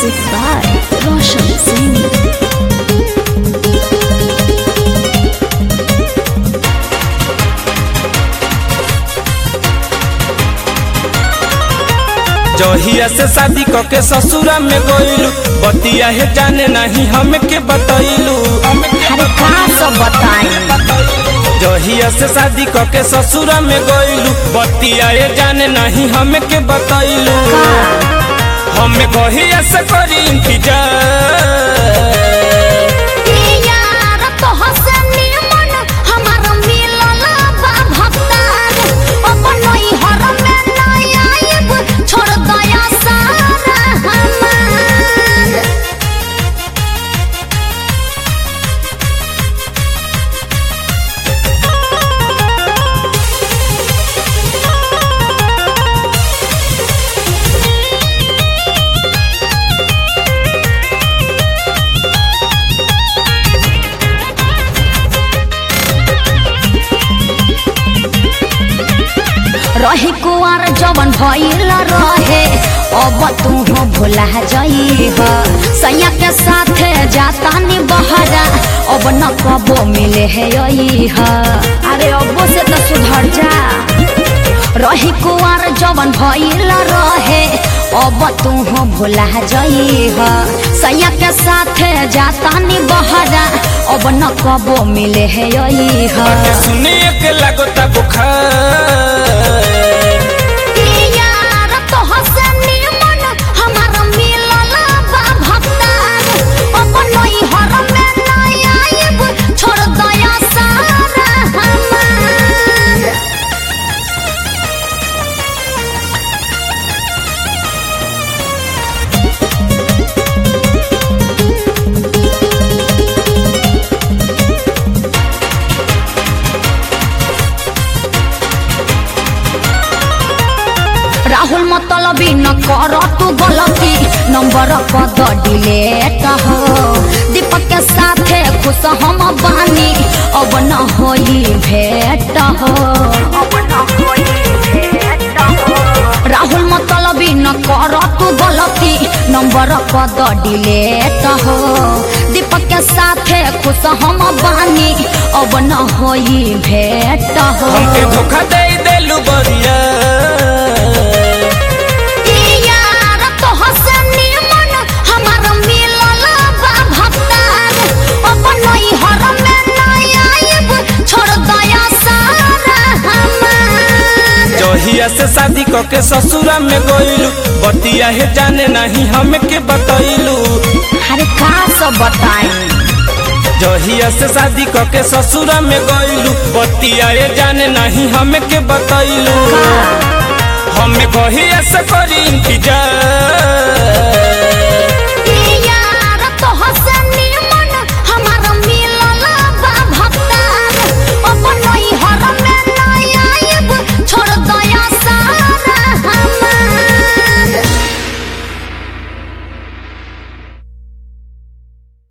Music by Roshan Singh. जहिया से शादी क के ससुरा में गइलू बतिया है जाने नहीं हमके बतैलू अरे कहाँ सब बताई जहिया से शादी क के ससुरा में गइलू बतिया है जाने नहीं हमके बतैलू हमें कहिया से करी इंतजार यार तोहसे निमन हमार मिलल बा भक्तार अपन हर में ना आइब छोड़ दया सारा हमार रही कुआर जवन भइल रहे अब तू हो भुला जई ह सैया के साथे जाता नि बहरा अब न कबो मिले है यही ह अरे अबो से तो सुधर जा रही कुआर जवन भइल रहे अब तू हो भुला जई ह सैया के साथे जाता नि बहरा अब न कबो मिले है यही ह सुनिए के लगता बुखार यार तोहसे निमन हमार मिलल बा भक्तार अपन हर में ना आइब छोड़ दया सारा हमार राहुल मतलबी न कर तू गलती नंबर पद डिलेट हो दीपक के साथे खुश हम बानी अब न होई भेट हो राहुल मतलबी न कर तू गलती नंबर पद डिलेट हो दीपक के साथे खुश हम बानी अब न होई भेट हो हमके धोखा दे देलू बरिया यार तोहसे निमन हमार मिलल बा भक्तार अपन हर में ना आइब छोड़ दया सारा हमार जहिया से शादी क के ससुरा में गइलू बतिया है जाने नहीं हमके बतैलू अरे का सब बताई जहिया से शादी क के ससुरा में गइलू बतिया है जाने नहीं हमके बतैलू हमें कहिया से करी इंतजार